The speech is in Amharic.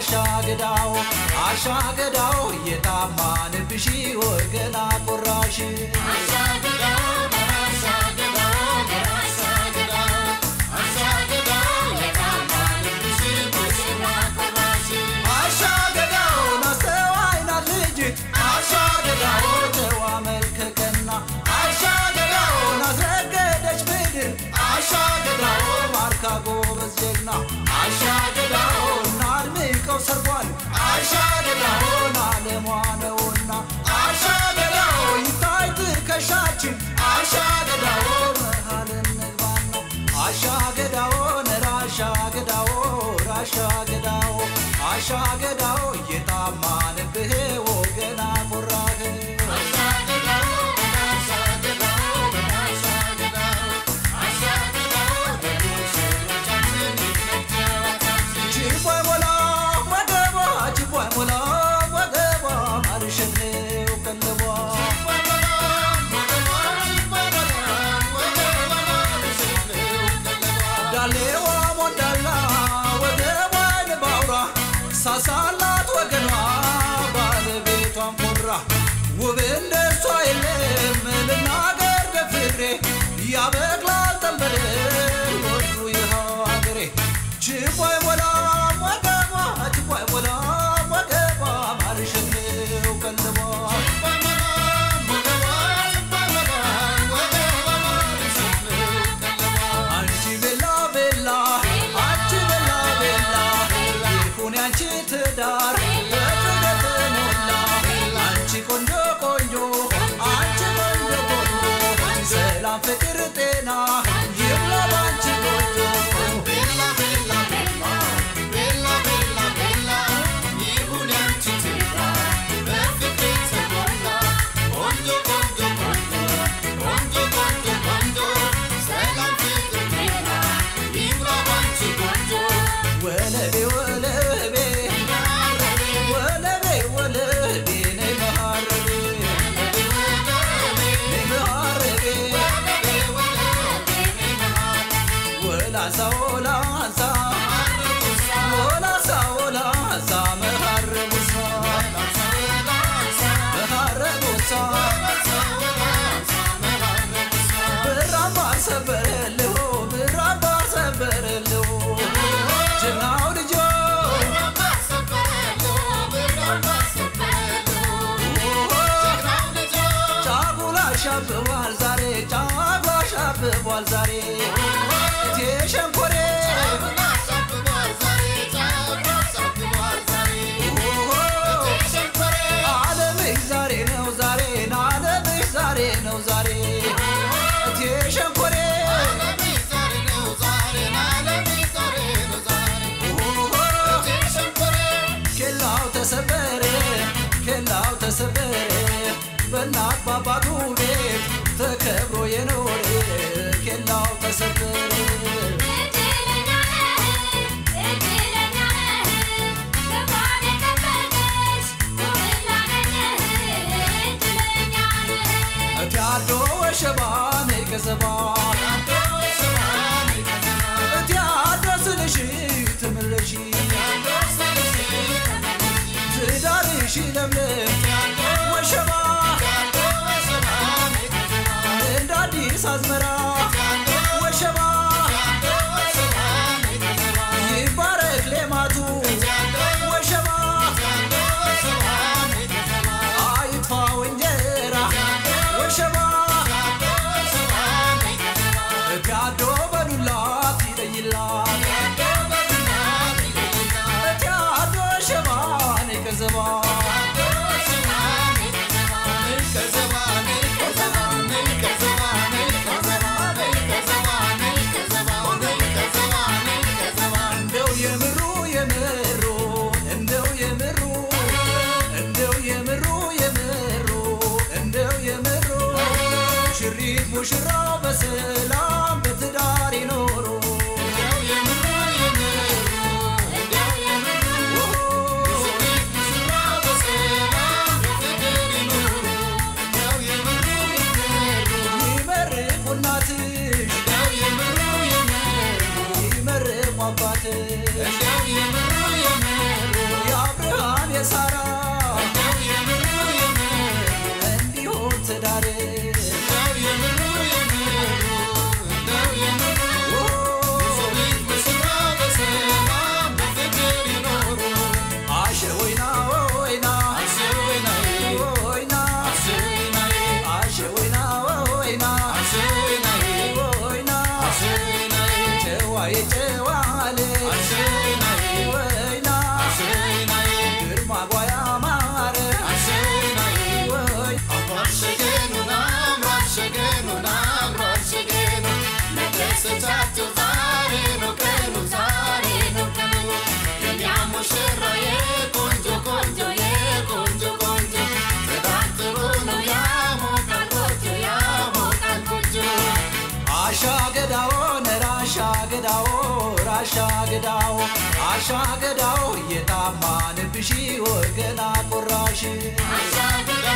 አሻገዳው አሻገዳው የታማንብሽ ወገና ቆራሽ አሻገዳውን አስተዋይናት ልጅት አሻገዳው ጨዋ መልከቀና አሻገዳውን አስረገደች ምድር አሻገዳው ማርካ ጎበዝ ጀግና አሻገዳውን አድምቀው ሰርጓል አሻገዳውን አለሟ ነውና አሻገዳው ይታይ ትከሻችን አሻገዳው መሃል እንግባና አሻገዳው ራሻገዳው ራሻገዳው አሻገዳው እየጣማንብህ ወገና ቆራህ ችቦይ ሞላ ወገቧ ችቦይ ሞላ ወገቧ ማርሸኔው ቀለቧ ዳሌዋ ሞዳላ ወገቧ ንባውራ ሳሳላት ወገኗ ባለቤቷን ኮራ ውብ እንደሷ የለም ልናገር ደፍሬ ያበቅላል ጠንበል ወዱ ይኸው አገሬ ችቦይ ሞላ ወገቧ ችቦይ ሞላ ወገቧ ማርሸኔው ቀለቧ አንቺ ቤላ ቤላ አንቺ ቤላ ቤላ ይሁን ያንቺ ትዳር በፍቅር ተሞላ አንቺ ቆንጆ ቆንጆ አንቺ ቆንጆ ቆንጆ ሰላም ፍቅር ጤና ይብላ ባንቺ ቆንጆ ወለቤ ወለቤ ወለቤ ወለቤ ነይ መሃረቤ ነይ መሃረቤ ወላሳ ወላሳ ወላሳ ወላሳ መሃረቡሳ መሃረቡሳ ብራባ ሰበረልሁ ብራባ ሰበረልሁ ጀግናው ልጆ ጫጉላ ሻብቧል ዛሬ ጫጉላ ሻብቧል ዛሬ እቴ ሸንኮሬ ዓለምሽ ዛሬ ነው ዛሬ ዓለምሽ ዛሬ ነው ዛሬ እቴ ሸንኮሬ ኬላው ተሰበረ ኬላው ተሰበረ በእናት ባባቱ ቤት ተከብሮ የኖረ ኬላው ተሰበረ እቲያዶ ወሸባን ገዘባ እቲያዶ ስልሽ ትምልሽ ትዳርሽ ለምለም ወሸባ እንደ አዲስ አዝመራ ወሸባ ይባረክ ሌማቱ ወሸባ አይጥፋው እንጀራ ወሸባ እቲያዶ በዱላት ይለይላት እቲያዶ ሸባን ገዘባ እንደው የምሩ የምሩ እንደው የምሩ እንደው የምሩ የምሩ እንደው የምሩ ሽሪት ሙሽራው በሰላም በትዳር ይኖሩ ይመርቁ እናትሽ ይመርቁ አባትሽ የጨዋል ወይና ግርማ ጓያ ማረ ወይ አሻ ገዳው ነራሻ ገዳው ራሻ ገዳው አሻ ገዳው የታማንብሺ ወገና ቆራሽ